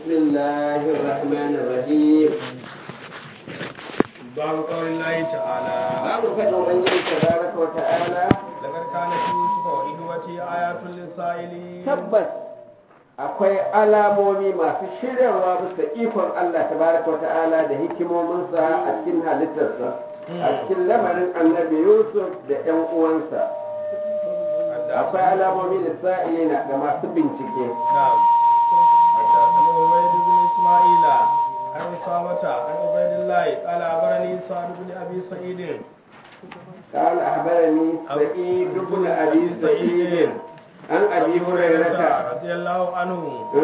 بسم الله الرحمن الرحيم باب قول الله تعالى باب فضل ubangiji tabaraka wa ta'ala لقد كان في يوسف وإخوته آيات للسائلين tabbas akwai alamomi masu shiryarwa bisa ikon Allah tabaraka wa ta'ala da hikimominsa a cikin halittarsa a cikin lamarin annabi Yusuf da ‘yan uwansa akwai alamomi lissa'ilina ga masu bincike نعم حدثني عبيد بن إسماعيل عن أسامة عن عبيد الله قال أخبرني سعد بن أبي سعيد قال أخبرني سعيد بن أبي سعيد عن أبي هريرة رضي الله عنه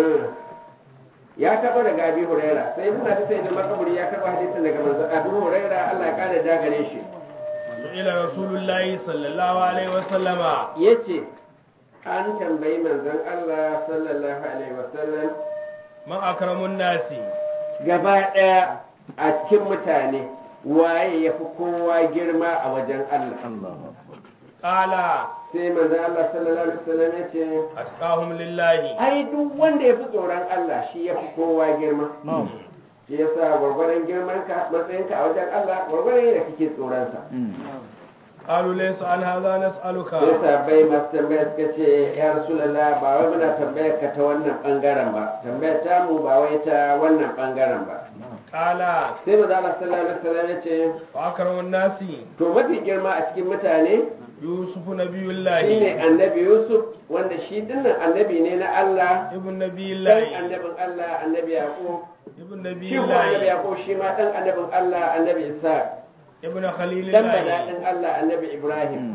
ya taɓa daga abi huraira sai muna ta sai da makaburi ya karɓa hadisin daga manzo abu huraira Allah ya kare da gare shi سئل رسول الله صلى الله عليه وسلم yace an tambayi manzon Allah sallallahu alaihi wasallam من أكرم الناس gaba ɗaya a cikin mutane waye ya fi kowa girma a wajen Allah قال sai manzon Allah sallallahu alaihi wasallam yace أتقاهم لله ai duk wanda ya fi tsoron Allah shi ya fi kowa girma shi yasa gwargwaron girmanka matsayinka a wajen Allah gwargwaron yadda kake tsoronsa قالوا ليس عن هذا نسألك sai sabai masu tambaya suka ce ya rasulallah ba wai muna tambayar ka ta wannan bangaren ba tambayar tamu ba wai ta wannan bangaren ba قال sai maza Allah sallallahu alaihi wasallam ya ce وأكرم الناس to mafi girma a cikin mutane يوسف نبي shine الله annabi Yusuf wanda shi dinnan annabi ne na Allah ابن نبي dan الله annabin Allah annabi Yaqub ابن نبي shi kuma annabi الله Yaqub shi ma dan annabin Allah annabi Isa ابن خليل dan الله badadin Allah annabi Ibrahim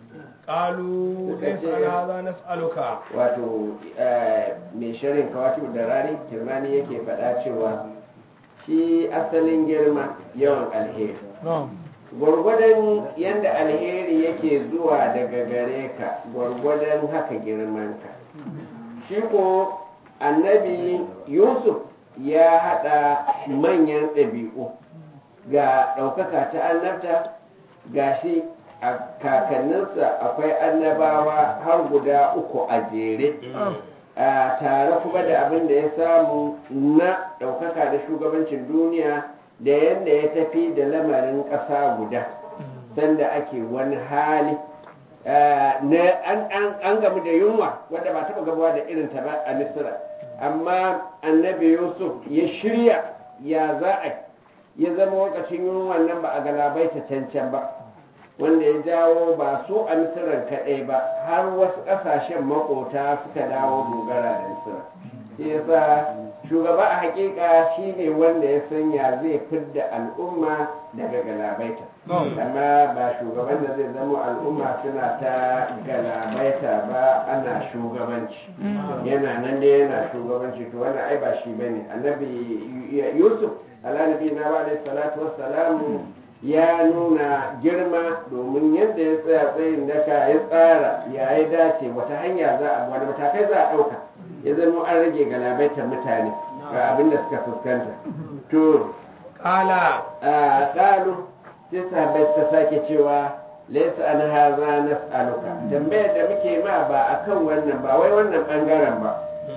قالوا ليس عن هذا نسألك wato eh, mai shirin kawaki da rari kirmani yake faɗa cewa shi asalin girma yawan alheri gwargwadon yadda alheri yake zuwa daga gare ka gwargwadon haka girmanka shi ko annabi yusuf ya haɗa manyan ɗabi'u ga ɗaukaka ta annabta ga shi a kakanninsa akwai annabawa har guda uku a jere a tare kuma da abin da ya samu na ɗaukaka da shugabancin duniya da yadda ya tafi da lamarin ƙasa guda sanda ake wani hali Ah, na an, an, an gamu da yunwa wadda ba taɓa gabuwa da irin ta ba a misira amma annabi yusuf ya shirya ya za a ya zama lokacin yunwan nan ba a galabaita cancan ba wanda ya jawo ba su a misiran kaɗai ba har wasu ƙasashen makota suka dawo dogara da misira shi yasa shugaba a hakika shine wanda ya sanya zai fidda al'umma daga galabaita amma ba shugaban da zai zama al'umma suna ta galabaita ba ana shugabanci yana nan da yana shugabanci to wannan ai ba shi bane annabi yusuf alanabi na wa alaihi salatu wassalamu ya nuna girma domin yadda ya tsaya tsayin daka ya tsara ya yi dace wata hanya za a wani matakai za a ɗauka ya zama an rage galabaitar mutane ga abin da suka fuskanta to قال a ƙalu sai sahabbai suka sake cewa laisa an haza nas'aluka tambayar da muke ma ba akan wannan ba wai wannan bangaren ba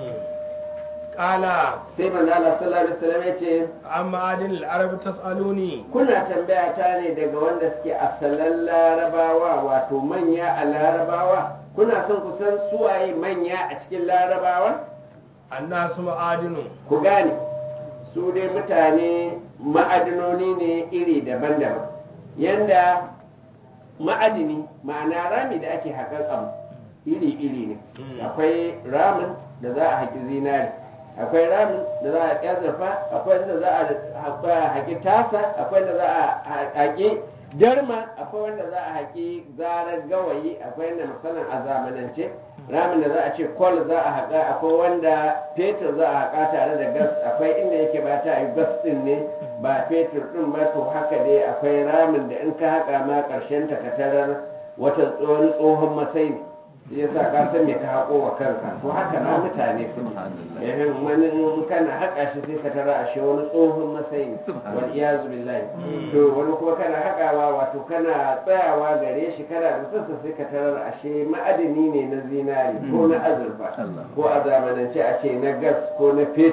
قال sai manzo Allah sallallahu alaihi wasallam ya ce أما عادل العرب تسألوني kuna tambaya ta ne daga wanda suke asalan larabawa wato manya a larabawa kuna son ku san suwaye manya a cikin larabawa الناس معادن ku gane su dai mutane ma'adinoni ne iri daban-daban yanda ma'adini ma'ana rami da ake haƙar abu iri-iri ne akwai ramin da za a haƙi zinari akwai ramin da za a haƙi azurfa akwai wanda za a haƙi tasa akwai wanda za a haƙi jarma akwai wanda za a haƙi zarar gawayi akwai wanda musamman a zamanance ramin da za a ce kwal za a haƙa akwai wanda fetur za a haƙa tare da gas akwai inda yake ba ta yi gas ɗin ne ba fetur ɗin ba to haka dai akwai ramin da in ka haƙa ma ƙarshen ta ka tarar wata tsohon tsohon masai ne shi yasa ka san me ka haƙo wa kanka to haka ma mutane su yayin wani in kana haƙa shi sai ka tara ashe wani tsohon masai ne wal iyazu billahi to wani kuma kana haƙawa wato kana tsayawa gare shi kana da sassa sai ka tarar ashe ma'adini ne na zinari ko na azurfa ko a zamanance a ce na gas ko na fetur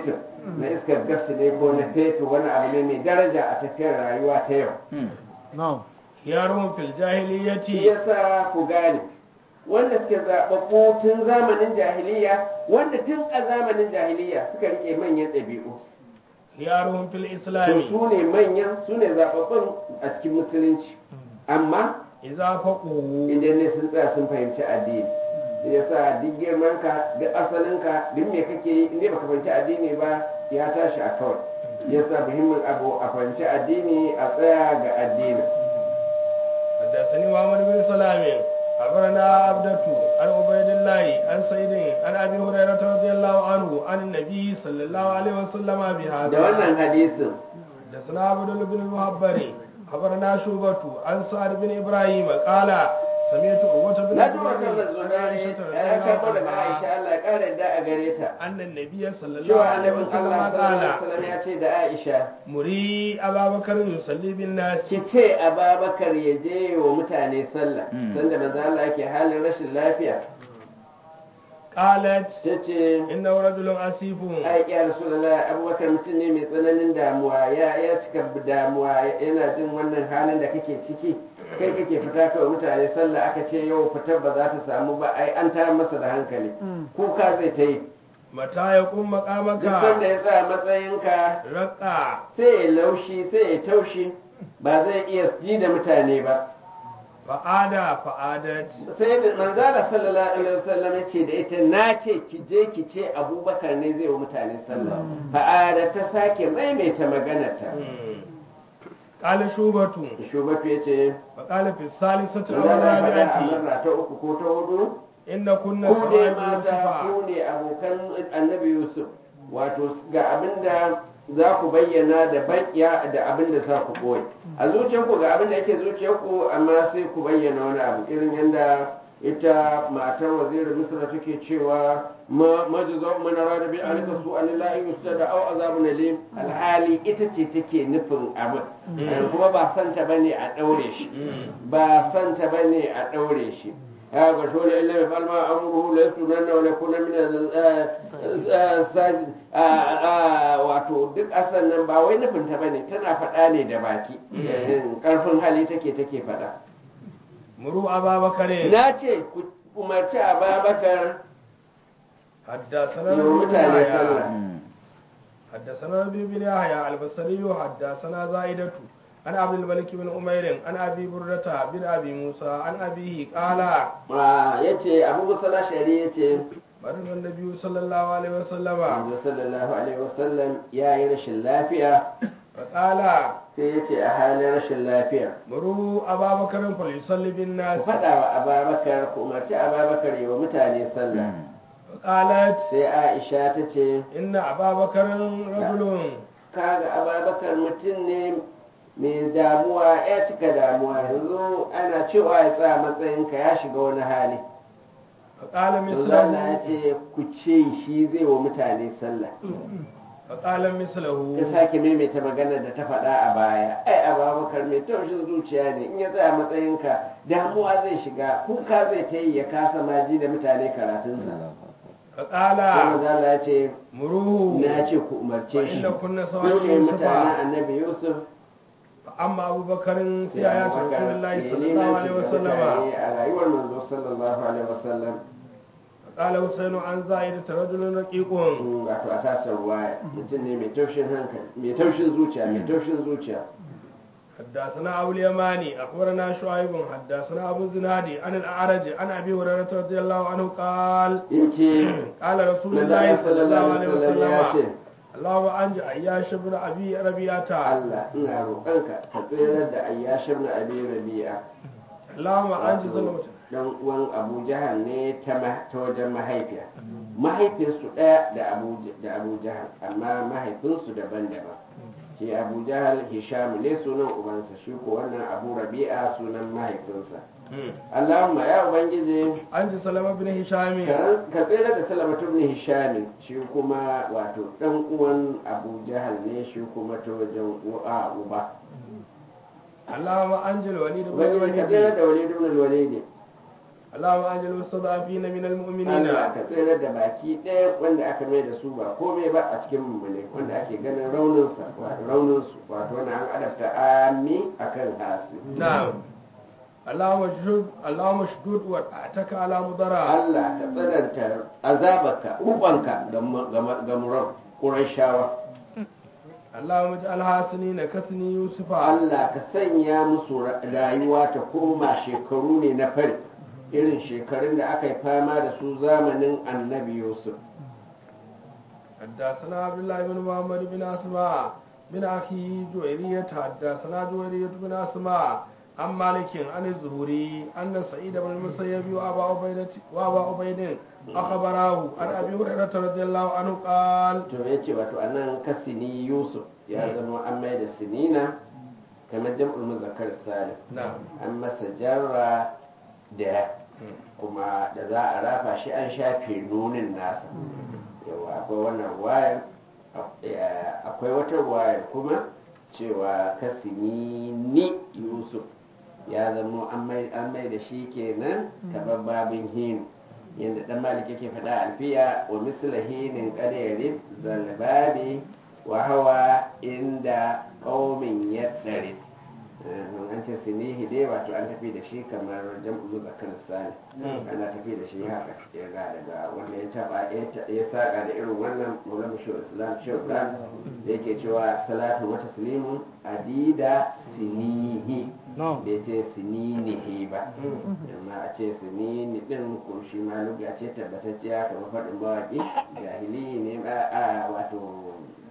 na iskar gas ne ko na fetur wani abu ne mai daraja a tafiyar rayuwa ta yau na'am khiyarun fil shi jahiliyyati yasa ku gane wanda suke zaɓaɓɓu tun zamanin jahiliya wanda tun a zamanin jahiliya suka rike manyan ɗabi'u khiyarun fil to islami su ne manyan su ne zaɓaɓɓun a cikin musulunci amma idza faqu idan ne sun tsaya sun fahimci addini shi yasa duk girman ka duk asalin ka duk me kake yi inda baka fahimci addini ba ya tashi a kawai shi yasa muhimmin abu a fahimci addini a tsaya ga addini حدثني محمد بن سلام أخبرنا عبدة عن عبيد الله عن سعيد عن أبي هريرة رضي الله عنه عن النبي صلى الله عليه وسلم da بهذا wannan hadisin حدثنا عبد الله بن المهبري أخبرنا شوبة عن سعد بن إبراهيم قال سمعت عروة بن na ji wannan الزبير عن zunari عائشة رضي ya karɓo الله daga Aisha عنها Allah ya ƙara da a gare ta أن النبي صلى الله cewa عليه annabin وسلم Allah sallallahu alaihi قال wasallam ya ce da Aisha مري أبا بكر يصلي بالناس ki ce Ababakar ya je wa mutane sallah sanda manzo Allah yake halin rashin lafiya قالت tace إنه رجل أسيف ai ya rasulullah abubakar mutum ne mai tsananin damuwa ya ya cika damuwa yana jin wannan halin da kake ciki kai kake fita kawai mutane sallah aka ce yau fitar ba za ta samu ba ai an tayar masa da hankali kuka zai ta yi متى يقوم duk مقامك sanda ya tsaya matsayinka رقع sai ya laushi sai ya taushi ba zai iya ji da mutane ba fa'ada fa'adat sai da manzala sallallahu alaihi wasallam ya ce da ita na ce ki je ki ce abubakar ne zai wa mutane sallah fa'ada ta sake maimaita maganarta qala shubatu shugaba ya ce wa qala fi salisati aw manzala ya faɗa a rabi'ati marra ta uku ko ta hudu inna kunna ku ne sawa'ibu mata yusufa ku ne abokan annabi yusuf wato ga abinda za ku bayyana da baƙiya da abinda za ku ɓoye a zuciyarku ga abinda yake zuciyarku amma sai ku bayyana wani abu irin yadda ita matar wazirin misra take cewa ma majiza man arada bi alika su an la yusada aw azabun alim alhali ita ce take nufin abin kuma ba santa bane a daure shi ba santa bane a daure shi ya ga shole illa bi falma amruhu la sunanna wa yakuna min sajid wato duk asan nan ba wai nufin ta bane tana faɗa ne da baki karfin hali take take faɗa muru ababakare na ce ku umarci ababakar حدثنا yau ابن mutane يحيى sallah حدثنا ابي بن يحيى البصري حدثنا زائدة عن عبد الملك بن عمير عن ابي بردة بن ابي موسى عن ابيه قال ya ce abu musala shari ya ce مرض النبي صلى الله عليه وسلم manzo sallallahu alaihi wasallam ya yi rashin lafiya فقال sai ya ce a halin rashin lafiya مروا ابا بكر فليصلي ku بالناس faɗa wa ababakar ku umarci ababakar yi wa mutane sallah قالت sai aisha ta ce إن أبا بكر رجل kaga ababakar mutum ne mai damuwa ya cika damuwa yanzu ana cewa ya tsaya matsayinka ya shiga wani hali فقال Allah ya مثله ce ku ce shi zai wa mutane sallah فقال ta مثله sake maimaita maganar da ta faɗa a baya ai ababakar mai taushin zuciya ne in ya tsaya matsayinka damuwa zai shiga kuka zai ta yi ya kasa maji da mutane karatunsa فقال kuma zala ya ce مروه na ce ku umarce shi فإن كنا ku سواء ne mutanen يوسف annabi yusuf فأما أبو بكر في sai آيات abubakar رسول الله ya صلى الله limanci عليه ga وسلم mutane a rayuwar manzo sallallahu alaihi wasallam قال حسين عن زائدة رجل رقيق Mm, wato a tasar ruwaya mutum ne mai taushin hankali mai taushin zuciya mai taushin zuciya حدثنا أبو اليماني أخبرنا شعيب حدثنا أبو الزنادي عن الأعرج عن أبي هريرة رضي الله عنه قال yace قال رسول manzo الله صلى الله sallallahu عليه alaihi wasallam ya ce وسلم اللهم أنج أياش بن أبي ربيعة Allah ina roƙonka ka tsirar da ayyashir na abi rabi'a اللهم أنج ظلمة dan uwan Abu Jahal ne ta ma- ta wajen mahaifiya mahaifinsu ɗaya da Abu da Abu Jahal amma mahaifinsu daban-daban shi Abu Jahal Hisham ne sunan ubansa shi ko wannan Abu Rabi'a sunan mahaifinsa Allahumma ya ubangiji أنج سلمة بن هشام ka ka tsira da Salamatu ibn Hisham shi kuma wato dan uwan Abu Jahal ne shi kuma ta wajen uwa uba اللهم أنج الوليد بن ubangiji ka tsira الوليد da Walid ibn al-Walid اللهم أنج زلمة بن هشام ka tsira da Salamatu ibn Hisham shi kuma اللهم أجل المستضعفين من المؤمنين Allah ka tsere da baki ɗaya wanda aka mai da su ba komai ba a cikin mummune wanda ake ganin rauninsa wato rauninsu wato wani an adabta ami akan hasi نعم اللهم اشهد اللهم اشهد واتعتك على مضرع Allah ka tsananta azabarka ubanka ga muran ƙurashawa اللهم اجعلها سنين كسني يوسف Allah ka sanya musu ra- rayuwa ta koma shekaru ne na fari irin shekarun da aka yi fama da su zamanin annabi Yusuf حدثنا عبد الله بن محمد بن اسماء بن اخي جويرية حدثنا جويرية بن اسماء عن مالك عن الزهري ان سعيد بن المسيب وابا عبيدة وابا عبيد اخبراه عن ابي هريرة رضي الله عنه قال to ya ce wato anan kasini Yusuf ya zama an mai da sinina kamar jam'ul muzakkar salim نعم an masa jarra da kuma da za a rafa shi an shafe nunin nasa yawa akwai wannan wayar akwai wata wayar kuma cewa kasini ni yusuf ya zama an mai an mai da shi kenan kamar babin hin yadda dan malik yake faɗa alfiya wa misla hinin qadarin zalbabi wa hawa inda qaumin yaddarin an ce sinihi dai wato an tafi da shi kamar jam'u muzakkar sani ana tafi da shi haka ya ga daga wanda ya taba ya saka da irin wannan maulana shi islam shauka da yake cewa salatu wa taslimun adida sinihi bai ce sininihi ba amma a ce sinini din ko shi ma lugha ce tabbatacciya kamar faɗin mawaƙi jahili ne a wato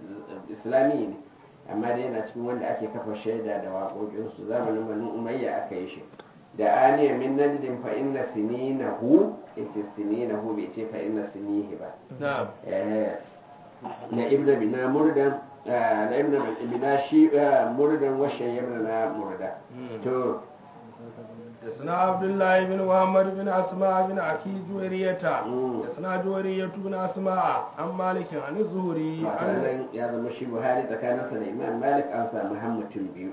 islami ne amma dai yana cikin wanda ake kafa shaida da waƙoƙinsu zamanin banu umayya aka yi shi da aniya min najdin fa inna sininahu ita sininahu bai ce fa inna sinihi ba نعم Eh, na ibna bina murdan ah, na ibna bina shi ah, murdan washe yamna na murda to حدثنا عبد الله بن محمد بن اسماء بن اخي جويرية مم. حدثنا جويرية بن اسماء عن مالك عن الزهري عن nan ya zama shi buhari tsakaninsa da imam malik an samu mutum biyu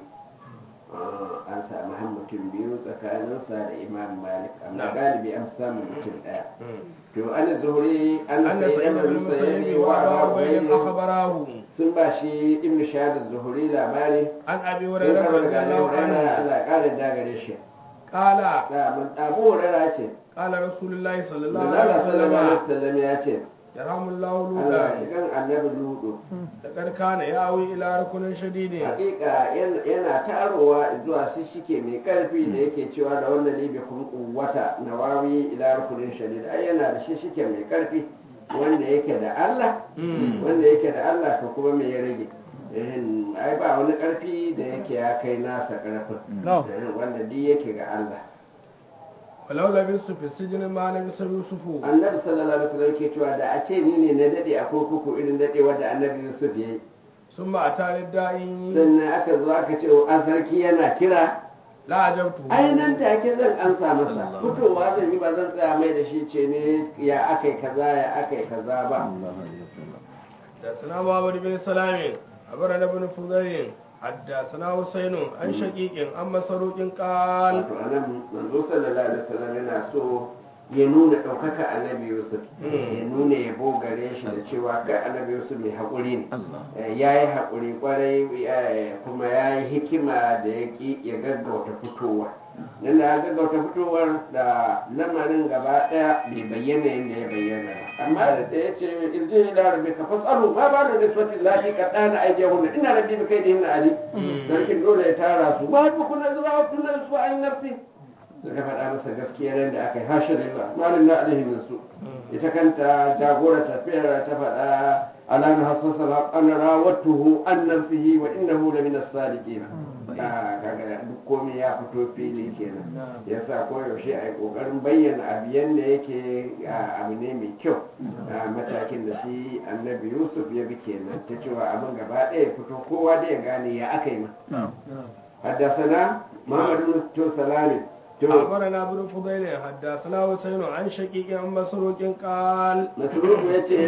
Ah, an samu mutum biyu tsakaninsa da imam malik amma Na'am. galibi an samu mutum ɗaya مم. to an zuhuri an أن sai سعيد da بن المسيب musayyib wa وأبا abu عبيد ubayd أخبراه sun ba shi ibnu shahad zuhuri labari عن أبي sun هريرة karɓa رضي daga الله Allah عنه Allah ya ƙara da gare shi قال da mun abu hurairah ce قال رسول الله صلى الله Allah عليه sallallahu alaihi وسلم wasallam ya ce يرحم الله Allah لوطا idan annabi ludu لقد كان يأوي إلى ركن شديد hakika yan- yana tarowa zuwa shi shike mai karfi da yake cewa da wannan libi kun kuwata nawawi ila rukunin shadid ai yana da shi shike mai karfi wanda yake da Allah Mm. wanda yake da Allah to kuma me ya rage Ehin, ai ba wani karfi da yake ya kai nasa karfin No. Ehin, wanda duk yake ga Allah ولو لبثت في السجن ما لبث يوسف annabi sallallahu alaihi wasallam yake cewa da a ce ni ne na dade a kurkuku irin dade wanda annabi Yusuf yayi ثم أتاني الداعي sannan aka zo aka ce an sarki yana kira لا أجبته ai nan take zan ansa masa fitowa zan yi ba zan tsaya mai da shi ce ne ya akai kaza ya akai kaza ba حدثنا محمد بن سلام أخبرنا ابن فضيل حدثنا حسين عن شقيق عن مسروق قال wato anan manzo sallallahu alaihi wasallam yana so ya nuna ɗaukaka annabi yusuf ya nuna yabo gare shi da cewa kai annabi yusuf mai haƙuri ne ya yi haƙuri kwarai eh, kuma ya yi hikima da ya ƙi ya gaggauta fitowa nan da ya gaggauta fitowar da lamarin gaba ɗaya bai bayyana yadda ya bayyana ba amma da da ya ce irji ila rabbi ka fasalu ma ba da nisbatin lati ka dana aijehunna ina rabbi bi kai da hinna ali sarkin dole ya tara su ba ku kuna zuwa kuna su an nafsi suka faɗa masa gaskiya nan da aka yi hashin lillah malin na alaihi min su ita kanta jagora tafiyar ta faɗa ala na hasasa an rawatuhu an nafsihi wa innahu la min as-sadiqin kaga duk komai ya fito fili kenan yasa koyaushe a yi kokarin bayyana abu yanda yake a, abu ne mai kyau a matakin da shi annabi yusuf ya bi kenan ta cewa abin gaba ɗaya ya fito kowa da ya gane ya aka yi ma haddasana muhammadu to salami to أخبرنا ابن فضيل حدثنا حسين عن شقيق عن مسروق قال masrufu ya ce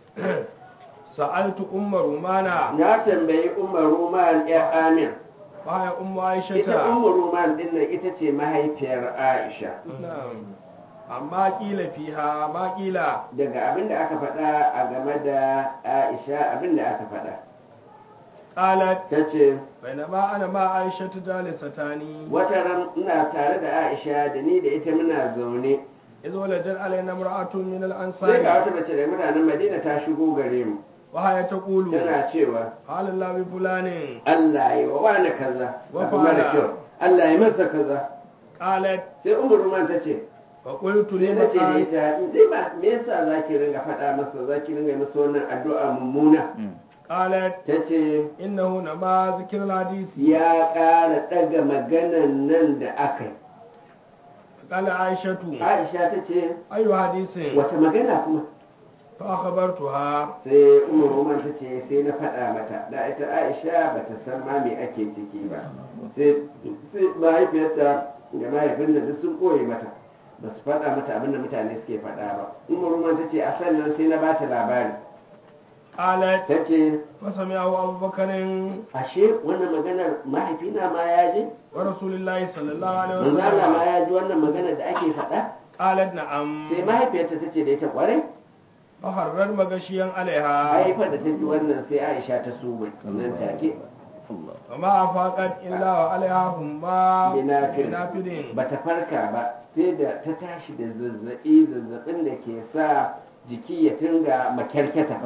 سألت أم رومانا na tambayi umar ruman ya amin وهي أم ita عائشة umar ruman din nan ita ce mahaifiyar aisha نعم amma kila fiha ma kila daga abin da aka faɗa a game da aisha abin da aka faɗa qalat ta ce bainama ana ma aisha jalisatani wata ran ina tare da aisha da ni da ita muna zaune iz waladat alaina imra'atun min sai al-ansari ga wata mace da mutanen madina ta shigo gare mu wa haya taqulu tana cewa halalla bi fulanin Allah ya wa wani kaza Wa abu mara fa'ala. kyau Allah ya masa kaza qalat sai umar ruman ta ce fa qultu sai li na ce da maqal ita dai ba me yasa zaki ringa faɗa masa zaki ringa yi masa wannan addu'a mummuna qalat ta ce innahu nama zikr al-hadisi ya ƙara ɗaga maganan nan da aka yi qala aishatu aisha ta ce ayu hadisin wata magana kuma fa akhbartuha sai umar roman ta ce sai na faɗa mata da ita aisha ba ta san ma me ake ciki ba sai sai mahaifiyarta da mahaifinta duk sun ɓoye mata ba su faɗa mata abin da mutane suke faɗa ba umar roman ta ce a sannan sai na bata labari qalat ta ce fa sami'ahu abubakarin ashe wannan maganar mahaifina ma ya je wa rasulillahi sallallahu alaihi manzo Allah ma wasallam ya ji wannan maganar da ake faɗa qalat na'am sai mahaifiyarta ta ce da ita kwarai fa harrar magashiyan alaiha haifar da ta ji wannan sai aisha ta sube nan take wa ma afaqat illa wa alaiha humma Binafir. binafidin ba ta farka ba sai da ta tashi da zazzabi zazzabin da ke sa jiki ya tunga makyarkyata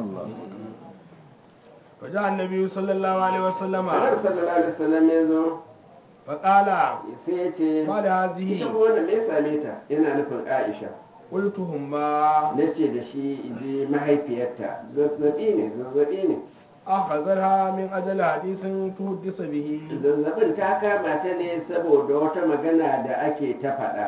fa ja annabi sallallahu alaihi wasallam Annabi sallallahu alaihi wasallam ya zo fa qala sai ya ce ma da hazihi ita kuma wanda me ya same ta yana nufin Aisha qultu humma na ce da shi ji mahaifiyarta zazzabi ne zazzabi ne akhadharha min ajali hadisin tuhaddisa bihi zazzabin ta kama ta ne saboda wata magana da ake ta faɗa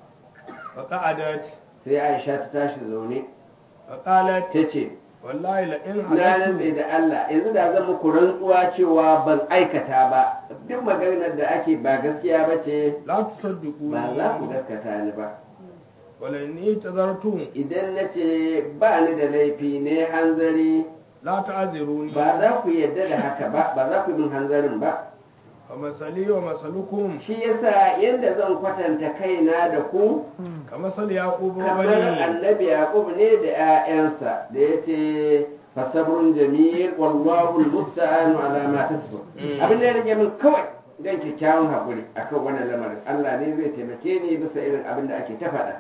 fa qa'adat sai Aisha ta tashi zaune fa qalat ta ce wallahi la in na rantse halatu da Allah yanzu da zan muku rantsuwa cewa ban aikata ba duk maganar da ake ba gaskiya ba ce la tusaddiqu ba za ku gaskata ni ba wala inni tazartum idan na ce ba ni da laifi ne hanzari la ta'ziruni ba za ku yadda da haka ba ba za ku yi min hanzarin ba fa masali wa masalukum shi yasa yadda zan kwatanta kaina da ku kama sal yaqub wa kamar bani annabi yaqub ne da 'ya'yansa da ya ce fasabrun jamil wallahu almusta'anu ala ma tasfu Mm. abin da ya rage min kawai dan kyakkyawan hakuri akan wannan lamarin Allah ne zai taimake ni bisa irin abin da ake ta faɗa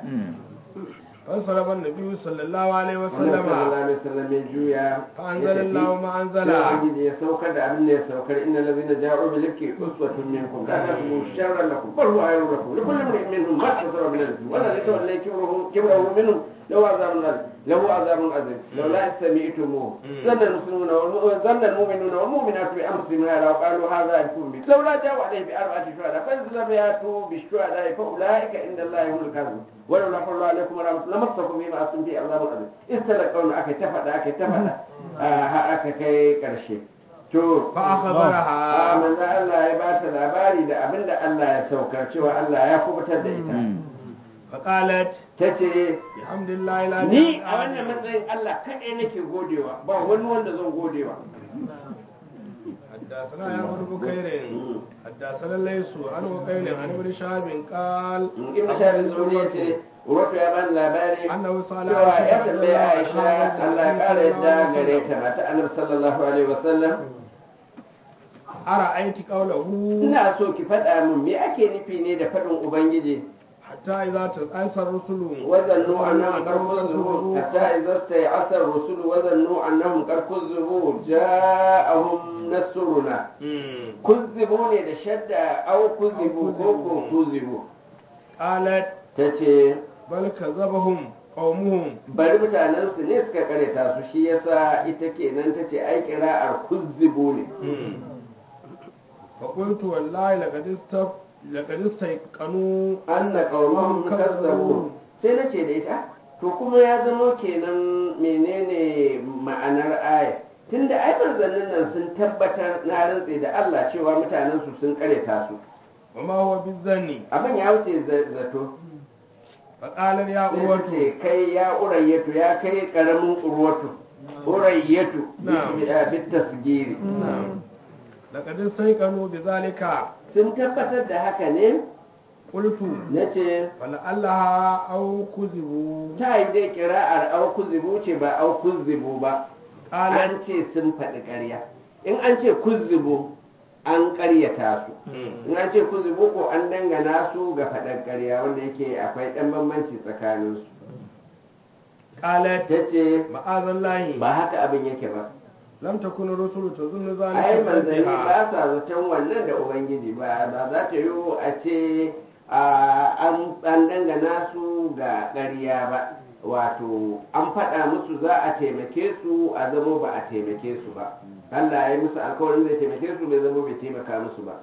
فانصرف النبي صلى الله عليه wannan sallallahu وسلم alaihi wasallam ya juya فأنزل الله ما sai أنزل ubangiji ya saukar da abin da ya saukar inna allazina ja'u bil ifki uswatun minkum la tahsabu sharran lakum bal huwa khayrun lakum likulli imrin minhum ma kasaba min al-ithm wa la yatawalla kibrahu kibrahu minhum lahu azabun azim lahu azabun azim law la sami'tumuhu zanna al-muslimuna wal zanna al-mu'minuna wal mu'minatu bi anfusihim hadha wa qalu hadha ifkum bi law la ja'u alayhi bi arba'ati shuhada fa idza yatu bi shuhada fa ulaika inda allahi humul kadhibun ولولا فضل الله عليكم ورحمة لمسكم فيما أنتم فيه عذاب عظيم استلقون أكي تفدا أكي تفدا أكي كي كرشي to فأخبرها manzo Allah ya ba ta labari da abin da Allah ya saukar cewa Allah ya kubutar da ita فقالت ta ce بحمد الله لا ni a wannan matsayin Allah kaɗai nake godewa ba wani wanda zan godewa حدثنا يا ابن بكير حدثنا ليس عن وقيل عن ابن شهاب قال ibn shabi zuri ya ce wato ya bani labari أنه سأل cewa ya عائشة رضي tambaye الله Aisha عنها Allah ya ƙara yadda النبي gare صلى الله عليه ta mata annabi sallallahu alaihi wasallam وسلم أرأيت قوله ina so ki faɗa min me ake nufi ne da faɗin ubangiji حتى إذا تأنسى الرسل وظنوا أنهم قد كذبوا حتى إذا استيأس الرسل وظنوا أنهم قد كذبوا جاءهم نصرنا مم. كذبوا ne da shadda au kuzibu ko ko kuzibu قالت tace بل كذبهم قومهم bari mutanen su ne suka kareta su shi yasa ita kenan tace ai kira'ar kuzibu ne مم. فقلت والله لقد استف لقد استيقنوا anna qaumahum kazzabu sai nace da ita to kuma ya zama kenan menene ma'anar aya tunda ai manzannin nan sun tabbatar na rantse da Allah cewa mutanen su sun kareta su وما هو بالظن abin ya wuce za- zato فقال يا sai ta أروة ce kai ya urayyatu ya kai karamin urwatu urayyatu Na'am. bit tasgiri نعم لقد استيقنوا بذلك sun tabbatar da haka ne qultu nace fala'allaha aw kuzibu ta yi dai kira'ar au kuzibu ce ba au kuzibu ba qala an ce sun faɗi ƙarya in an ce kuzibu an ƙaryata su in an ce kuzibu ko an dangana su ga faɗar ƙarya wanda yake akwai ɗan bambanci tsakaninsu qalat ta ce ma'azallahi ba haka abin yake ba lam takun rusulu tazunnu ai zalika manzanni biha ba sa zaton wannan da ubangiji ba ba za ta yiwu a ce a, an an dangana su ga ƙarya ba wato an faɗa musu za a taimake su a zamo ba a taimake su ba Allah ya yi musu alkawarin zai taimake su bai zamo bai taimaka musu ba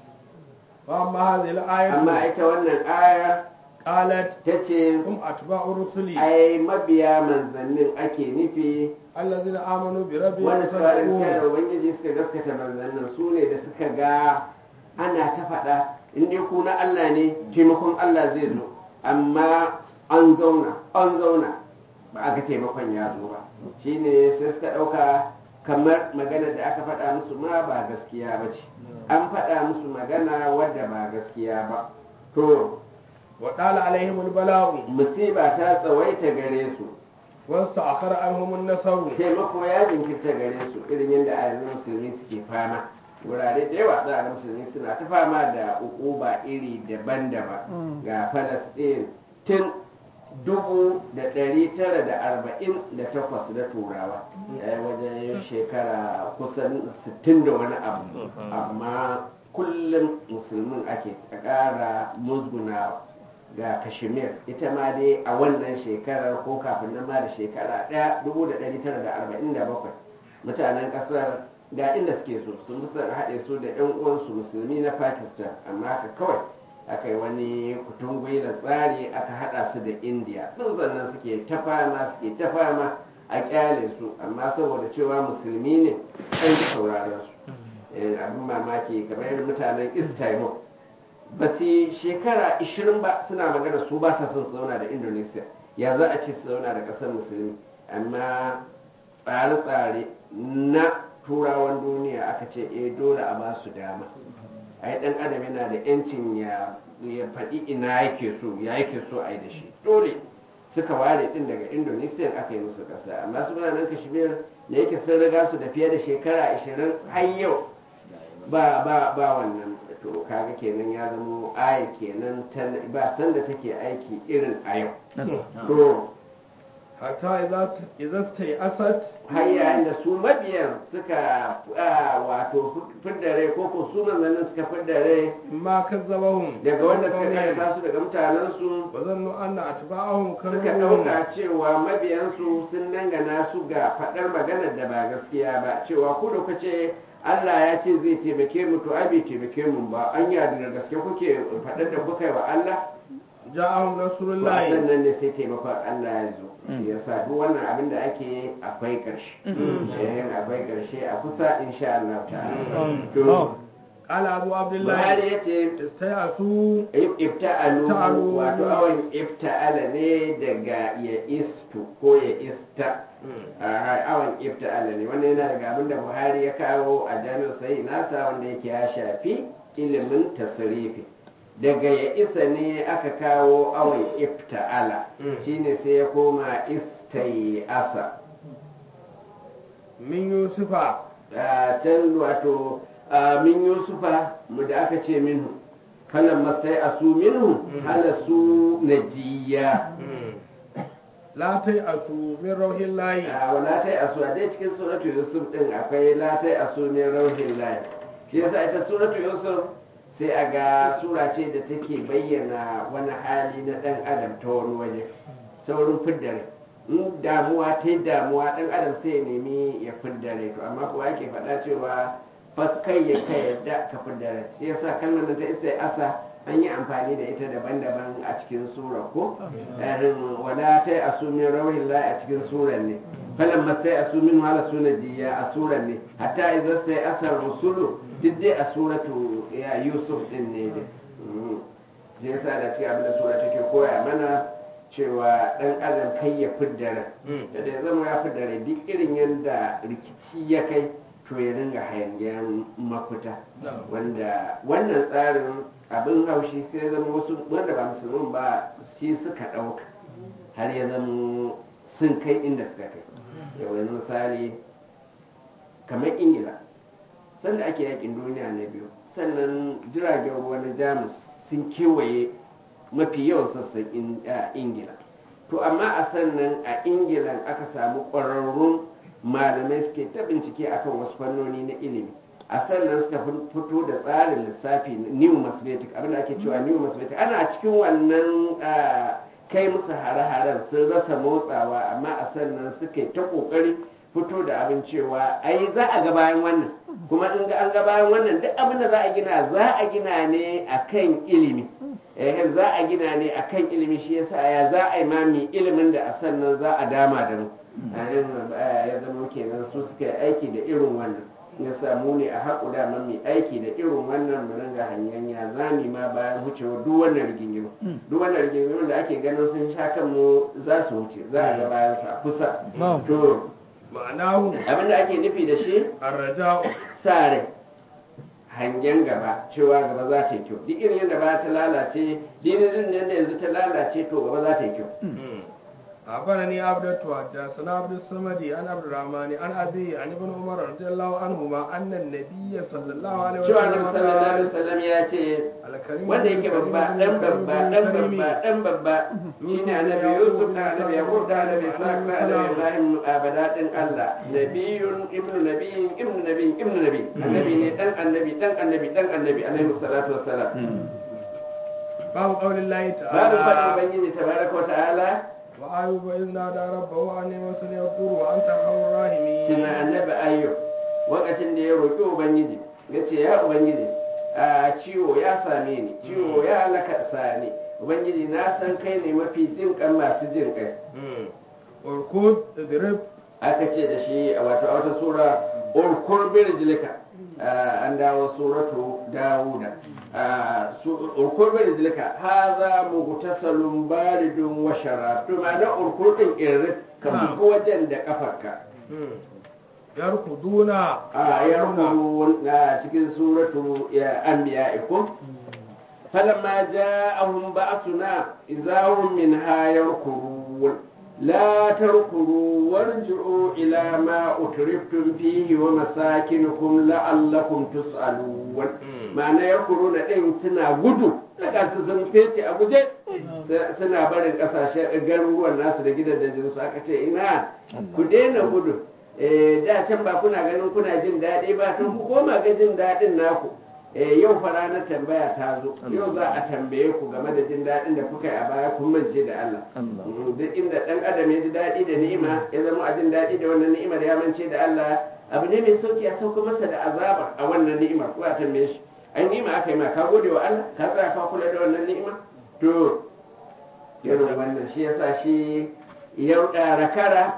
wa amma hadhihi al-ayatu amma ita wannan aya qalat ta ce hum atba'u rusuli ai mabiya manzannin ake nufi allazina amanu bi rabbihim wanda suka rinka da sadaqu ubangiji suka gaskata manzannin su ne da suka ga ana ta faɗa in dai ku na Allah ne taimakon Allah zai zo amma an zauna an zauna ba a ga taimakon ya zo ba shine sai suka ɗauka kamar magana da aka faɗa musu ma ba gaskiya ba ce an faɗa musu magana wadda ba gaskiya ba to wa dala alaihim al-bala'u musiba ta tsawaita gare su wasta'akhara anhum an-nasaru taimako ya jinkirta gare su irin yadda a yanzu musulmi suke fama wurare da yawa za a ga musulmi suna ta fama da ukuba iri daban-daban ga falasɗin tun dubu da ɗari tara da arba'in da takwas da turawa ya wajen shekara kusan sittin da wani abu amma kullum musulmin ake ƙara musgunawa ga kashmir ita ma dai a wannan shekarar ko kafin nan ma da shekara ɗaya dubu da ɗari tara da arba'in da bakwai mutanen ƙasar ga inda suke so sun fi son haɗe su da ƴan uwansu musulmi na pakistan amma haka kawai aka yi wani kutungui da tsari aka haɗa su da indiya sun sannan suke ta fama suke ta fama a ƙyale su amma saboda cewa musulmi ne an ji sauraron su Eh, abin mamaki kamar mutanen east timor ba su shekara 20 ba suna magana su ba sa son su zauna da indonesia ya za a ce su zauna da ƙasar musulmi amma tsare-tsare na turawan duniya aka ce eh dole a ba su dama ai dan adam yana da yancin ya ya faɗi ina yake so ya yake so a yi da shi dole suka ware din daga indonesia aka yi musu ƙasa amma su nan kashmir da yake sun riga su da fiye da shekara 20 har yau ba ba ba wannan to kaga kenan ya zamo aya kenan ta ba sanda take aiki irin a yau to hatta idza idza asat har yayin da su mabiyan suka ah, wato fidda rai ko ko su manzannin suka fidda rai ma kazzabahum daga wanda suka karanta su daga mutanensu wa zannu anna atba'ahum suka kanu ɗauka cewa mabiyansu sun dangana su ga faɗar maganar da ba gaskiya ba cewa ku da kuce Allah ya ce zai taimake mu to ai bai taimake mu ba an yada da gaske kuke faɗar da kuka yi wa Allah ja'ahum to a rasulullahi sannan ne sai taimakon Allah ya zo ya sa duk wannan abin da ake yi akwai ƙarshe eh akwai ƙarshe a kusa insha Allah ta'ala to qala abu abdullahi Buhari ya ce istayasu ifta'alu Ifta'alu. wato awon ifta'ala ne daga ya istu ko ya ista a awon ifta'ala ne wannan yana daga abin da buhari ya kawo a jami'ar sai nasa wanda yake ya shafi ilimin tasirifi daga ya isa ne aka kawo awon ifta'ala shine sai ya koma istai asa min yusufa a can wato a min yusufa mu da aka ce minhu falan masai asu minhu halasu najiya la asu min rauhillahi a wala tai asu a dai cikin suratu yusuf din akwai la tai asu min rauhin lahi shi yasa ita suratu yusuf sai a ga sura ce da take bayyana wani hali na dan adam ta wani waje saurin fiddare in damuwa ta yi damuwa dan adam sai ya nemi ya fiddare to amma kuwa yake faɗa cewa fas kai ya kai yadda ka fiddare shi yasa kalmar nan ta isa asa an yi amfani da ita daban-daban a cikin sura ko irin wala ta asumin rauhin lahi a cikin suran ne falan masai asumin wala suna diya a suran ne hatta idan sai asar rusulu duk dai a suratu ya yusuf din ne dai shi yasa da cikin abin da sura take koya mana cewa dan adam kai ya fidda rai da da ya zama ya fidda rai duk irin yadda rikici ya kai to to ya dinga hangen mafita Na'am. wanda wannan tsarin abin haushi sai zama wasu wanda ba musulmin ba shi suka ɗauka har ya zama sun kai inda suka kai yau yanzu misali kamar ingila sanda ake yakin duniya na biyu sannan jiragen ruwa na jamus sun kewaye mafi yawan sassan in- a ingila to amma a sannan a ingilan aka samu ƙwararrun malamai suke ta bincike akan wasu fannoni na ilimi a sannan suka fin- fito da tsarin lissafi na new mathematics abinda ake cewa new mathematics ana cikin wannan ah, kai musu hare-haren sun rasa motsawa amma a sannan suka ta kokari fito da abin cewa ai za a ga bayan wannan kuma in ga an ga bayan wannan duk abin da za a gina za a gina ne akan ilimi eh za a gina ne akan ilimi shi yasa ya za a yi mami ilimin da a sannan za a dama da mu ainihin ya zama kenan su suka yi aiki da irin wannan ya samu ne a haƙu da mai aiki da irin wannan mu ringa hanyar ya zami ma bayan wucewa duk wannan rigingimu duk wannan rigingimu da ake ganin sun sha kan mu za su wuce za a ga bayan sa kusa to ma'anahu abin da ake nufi da shi arraja'u sa rai hangen gaba cewa gaba za ta yi kyau duk irin yadda ba ta lalace dinin yadda yanzu ta lalace to gaba za ta yi kyau أخبرني عبدة حدثنا عبد الصمد عن عبد الرحمن عن أبي عن ابن عمر رضي الله عنهما أن النبي صلى الله عليه cewa annabi وسلم sallallahu alaihi قال wasallam ya ce الكريم wanda yake babba dan babba dan babba dan babba shine annabi Yusuf da annabi Yaqub da annabi Ishaq da annabi Ibrahim abadadin Allah nabiyun ibnu nabiyin ibnu nabiyin ibnu nabi annabi ne dan annabi dan annabi dan annabi alaihi salatu wassalam باب قول الله babu faɗin تعالى ubangiji tabaraka wa ta'ala وأيوب إذ نادى ربه أني مسني الضر وأنت أرحم الراحمين tuna annabi ayyub lokacin da ya roƙi ubangiji ya ce ya ubangiji a ciwo ya same ni ciwo ya halaka sani ubangiji na san kai ne mafi jin kan masu jin kai اركض اضرب aka ce da shi a wato a wata sura urkur birjilika an dawo suratu dawuda Ah, su- urkur birjilika haza mugtasalun baridun wa sharab to ma'ana urkur din irin ka Na'am. buga wajen da kafarka يركضون a yarkuru na cikin suratu ya anbiya ikum falamma ja'ahum ba'suna idahum minha yarkurun la tarkuru warji'u ila ma utriftum fihi wa masakinukum la'allakum tus'alun ma'ana yarkuruna din suna gudu daga su sun fece a guje suna barin kasashen garuruwan nasu da gidajen su aka ce ina ku daina gudu eh da can ba kuna ganin kuna jin daɗi ba tun ku koma ga jin daɗin naku eh yau fa ranar tambaya ta zo yau za a tambaye ku game da jin daɗin da kuka yi a baya kun mance da Allah Mm, duk inda ɗan adam ya ji daɗi da ni'ima ya zama a jin daɗi da wannan ni'imar ya mance da Allah abu ne mai sauki a sauka masa da azaba a wannan ni'imar ko a tambaye shi ai ni'ima aka yi ma ka gode wa Allah ka tsaya ka kula da wannan ni'ima to irin wannan shi yasa shi yau rakara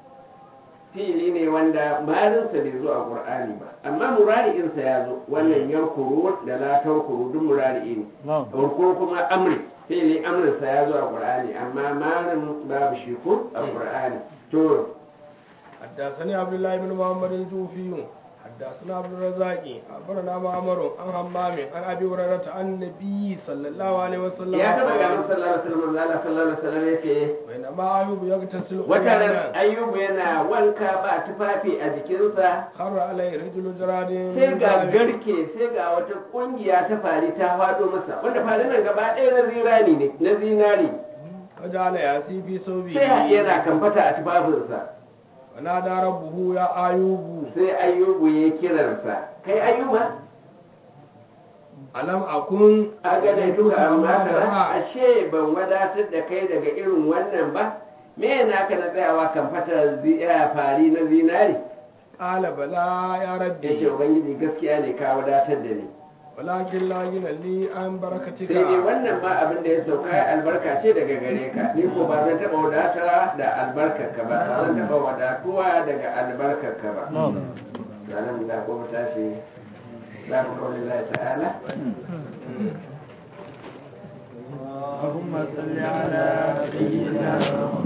fili ne wanda marinsa bai zo a qur'ani ba amma murari'insa ya zo wannan yankuru da la tankuru duk murari'i ne ko kuma amri fili amrinsa ya zo a qur'ani amma marin babu shi ko a qur'ani to حدثني عبد الله بن محمد الجوفي حدثنا عبد الرزاق أخبرنا معمر عن همام عن أبي هريرة عن النبي صلى الله عليه وسلم ya taba ga قال sallallahu alaihi wasallam Allah sallallahu alaihi wasallam yace بينما أيوب يغتسل wata ran عريانا ayyubu yana wanka ba tufafi a jikinsa خر عليه رجل جراد sai من ga ذهب. garke sai ga wata kungiya ta fari ta faɗo masa wanda farin nan gaba ɗaya na zinari ne na zinari فجعل يأسي في ثوبه sai yana kamfata a tufafinsa ونادى ربه يا أيوب sai ayyubu ya kiransa kai ayyuba ألم أكن a gane duka amma أما tara ترى ashe ban wadatar da kai daga irin wannan ba me na ka na tsayawa kamfata zi- eh, fari na zinari قال بلى يا ya ce ربي ubangiji gaskiya ne ka wadatar da ni ولكن لا غنى لي عن بركتك sai dai wannan ma abin da ya sauka ya albarka ce daga gare ka ni ko ba zan taɓa wadata da albarkarka ba ba zan taɓa wadatuwa daga albarkarka ba ranar da ko mu tashi za mu kawai Allah ta'ala اللهم صل على سيدنا محمد